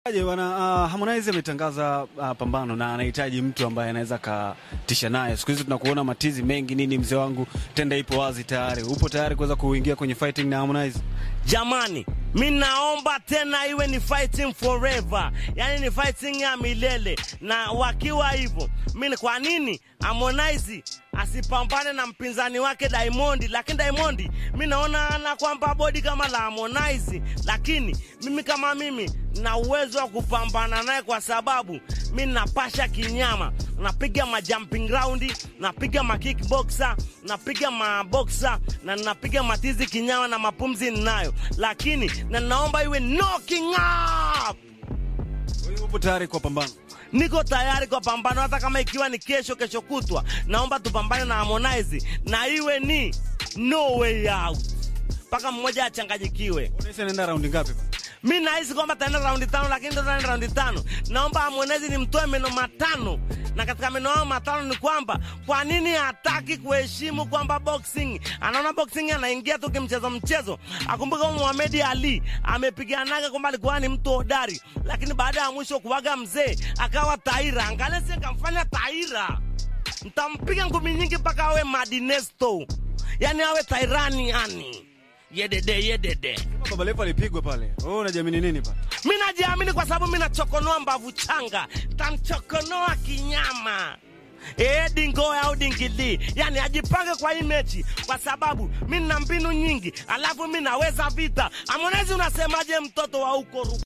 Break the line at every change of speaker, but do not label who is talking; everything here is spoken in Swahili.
Aje bwana, uh, Harmonize ametangaza uh, pambano na anahitaji mtu ambaye anaweza katisha naye. Siku hizi tunakuona matizi mengi nini, mzee wangu, tenda ipo wazi tayari. Upo tayari kuweza kuingia kwenye fighting na Harmonize?
Jamani, mi naomba tena iwe ni fighting forever, yaani ni fighting ya milele. Na wakiwa hivyo, mi kwa nini Harmonize asipambane na mpinzani wake Diamond? Lakini Diamond mi naona ana kwamba bodi kama la Harmonize, lakini mimi kama mimi na uwezo wa kupambana naye kwa sababu mi napasha kinyama, napiga ma jumping round, napiga ma kickboxer, napiga ma boxer na napiga matizi kinyama na mapumzi ninayo, lakini na naomba iwe knocking up.
Kwa hiyo upo tayari kwa pambano?
Niko tayari kwa pambano, hata kama ikiwa ni kesho, kesho kutwa. Naomba tupambane na Harmonize na iwe ni no way out, mpaka mmoja achanganyikiwe.
Unaweza nenda raundi ngapi bwana?
Mi nahisi kwamba taenda raundi tano, lakini ndo taenda raundi tano. Naomba Harmonize nimtoe meno matano, na katika meno hayo matano ni kwamba kwa nini hataki kuheshimu kwamba boxing, anaona boxing anaingia tu kimchezo mchezo. Akumbuka huyu Muhammad Ali amepiganaga kwamba alikuwa ni mtu hodari, lakini baada ya mwisho kuwaga mzee akawa taira. Angalia si kamfanya taira, ntampiga ngumi nyingi mpaka awe Madinesto, yani awe tairani yani yedede yedede.
Baba Levo alipigwa pale. Wewe unajiamini nini pale?
Mi najiamini kwa sababu mi nachokonoa mbavu changa, tamchokonoa kinyama ee dingo au dingili, yani ajipange kwa hii mechi, kwa sababu mi nina mbinu nyingi, alafu mi naweza vita. Harmonize, unasemaje mtoto wa huko Ru-